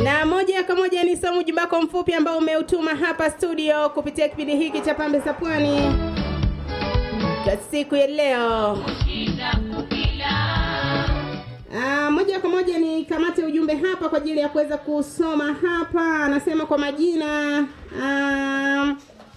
na moja kwa moja ni somo ujumbe wako mfupi ambao umeutuma hapa studio kupitia kipindi hiki cha Pambe za Pwani kwa siku ya leo. Ah, moja kwa moja ni kamate ujumbe hapa kwa ajili ya kuweza kusoma hapa. Anasema kwa majina ah,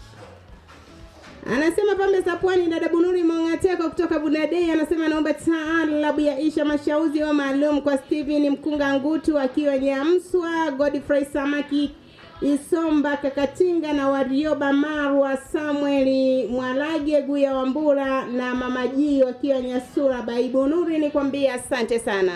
Anasema pambe za pwani, dada Bunuri Mongateko kutoka Bunadei anasema naomba taalabu ya Isha Mashauzi wa maalum kwa Steven Mkunga Ngutu akiwa Nyamswa, Godfrey Samaki Isomba Kakatinga na Warioba Marwa Samueli Mwalage Guya Wambura na Mama G wakiwa Nyasura. Baibu Nuri nikwambie asante sana.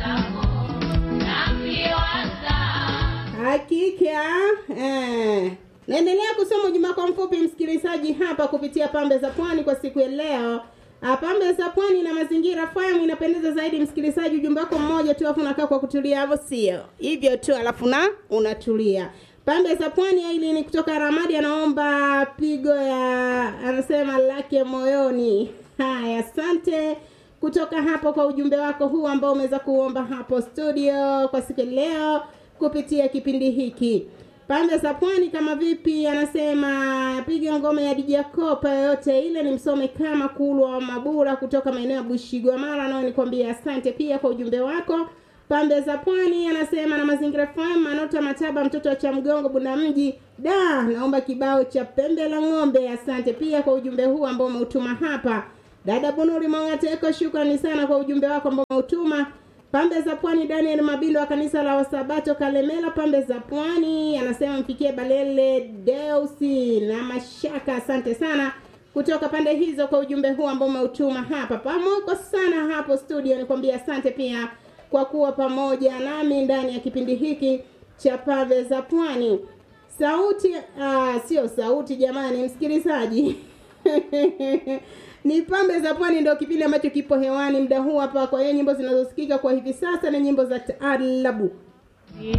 Hakika eh. Naendelea kusoma ujumbe kwa mfupi msikilizaji hapa kupitia Pambe za Pwani kwa siku ya leo. Ah, Pambe za Pwani na mazingira fahamu inapendeza zaidi msikilizaji, ujumbe wako mmoja tu afu unakaa kwa kutulia hapo, sio hivyo tu, alafu na unatulia. Pambe za Pwani hili ni kutoka Ramadi, anaomba pigo ya anasema lake moyoni. Haya, asante kutoka hapo kwa ujumbe wako huu ambao umeweza kuomba hapo studio kwa siku ya leo kupitia kipindi hiki. Pande za pwani kama vipi, anasema piga ngoma ya DJ Kopa yoyote ile, ni msome kama Kulwa Mabura kutoka maeneo ya Bushigwa Mara, nao nikwambia asante pia kwa ujumbe wako. Pande za pwani anasema na mazingira FM Manota Mataba, mtoto wa Chamgongo Bunda mji da, naomba kibao cha pembe la ng'ombe. Asante pia kwa ujumbe huu ambao umeutuma hapa. Dada Bunuri Mongateko, shukrani sana kwa ujumbe wako ambao umeutuma Pambe za Pwani, Daniel Mabindo wa kanisa la Wasabato Kalemela, Pambe za Pwani, anasema mfikie Balele Deusi na Mashaka. Asante sana kutoka pande hizo kwa ujumbe huu ambao umeutuma hapa. Pamoko sana hapo studio, nikwambia asante pia kwa kuwa pamoja nami ndani ya kipindi hiki cha Pambe za Pwani. Sauti uh, sio sauti jamani, msikilizaji ni pambe za pwani ndio kipindi ambacho kipo hewani muda huu hapa. Kwa hiyo nyimbo zinazosikika kwa hivi sasa ni nyimbo za taarabu